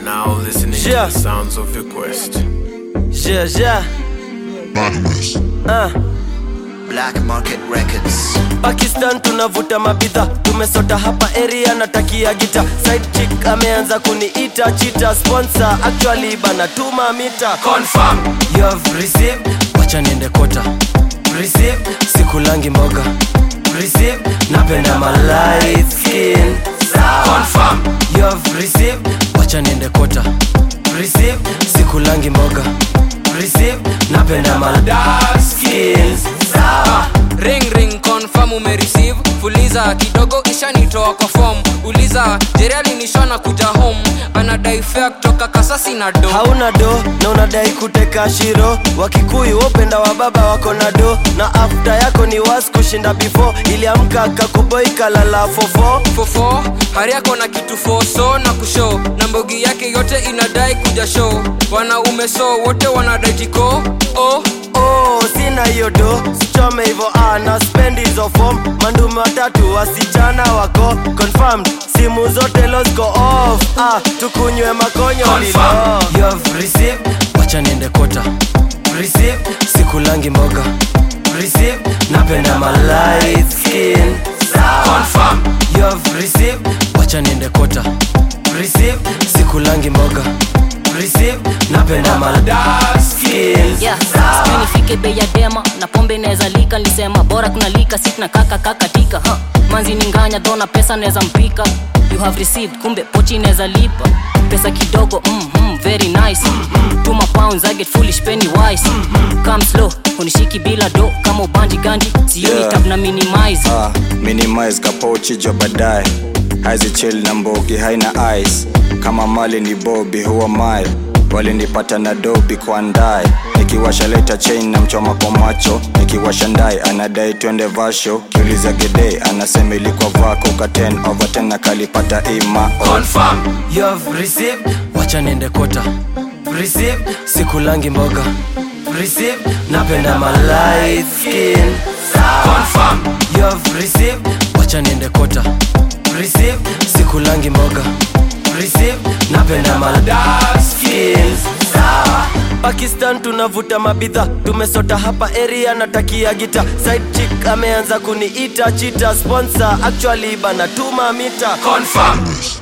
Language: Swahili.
now listening Yeah. to the sounds of your quest. Yeah, yeah. Uh. Black Market Records. Pakistan tunavuta mabidha, tumesota hapa area natakia gita. Side chick ameanza kuniita chita sponsor, actually bana tuma mita. Confirm you have received, wacha niende kota. Receive sikulangi mboga. Receive napenda my light skin. Confirm you have received, wacha niende kota. Receive sikulangi mboga. Receive napenda my dark skin. Sawa. ring ring confirm umereceive fuliza kidogo ishanitoa kwa form uliza jeriali nishona kuja home anadai fea kutoka kasasi na do hauna do na unadai kuteka shiro wakikuyu wopenda wa baba wako na do na afta yako ni was kushinda before iliamka kakuboi kalala fofo fofo hari yako na kitu foso na kushow na mbogi yake yote inadai kuja show wanaume so wote wanadai tiko oh. oh, sina hiyo do sichome hivo ana spend hizo form mandume watatu wasichana wako confirmed simu zote losco off ah, tukunywe makonyo lilo you have received wacha niende kota receive sikulangi mboga receive napenda my light skin confirm you have received wacha niende kota receive sikulangi mboga receive napenda my dark skin yeah. sijui nifike bei ya dema na pombe inaweza lika nilisema bora kuna lika si tuna kaka kakatika huh. manzi ni nganya dhona pesa naweza mpika you have received kumbe pochi inaweza lipa pesa kidogo mm, mm, very nice tuma pounds I get foolish penny wise come slow unishiki bila do kama ubanji ganji siuni Yeah. tap na minimize Ah, minimize kapochi jo baadaye haizi chill na mbogi haina ice kama mali ni bobi huwa mai walinipata na dobi kwa ndae nikiwasha leta chain na mchoma kwa macho nikiwasha ndae anadai twende vasho kiuliza gede anasema ilikuwa vako ka 10 over 10 na kalipata ima confirm you have received wacha niende kota receive sikulangi mboga receive napenda my light skin confirm you have received wacha niende kota receive sikulangi mboga receive napenda my dark skin sawa pakistan tunavuta mabidha tumesota hapa area natakia gita side chick ameanza kuniita chita sponsor actually bana tuma mita confirm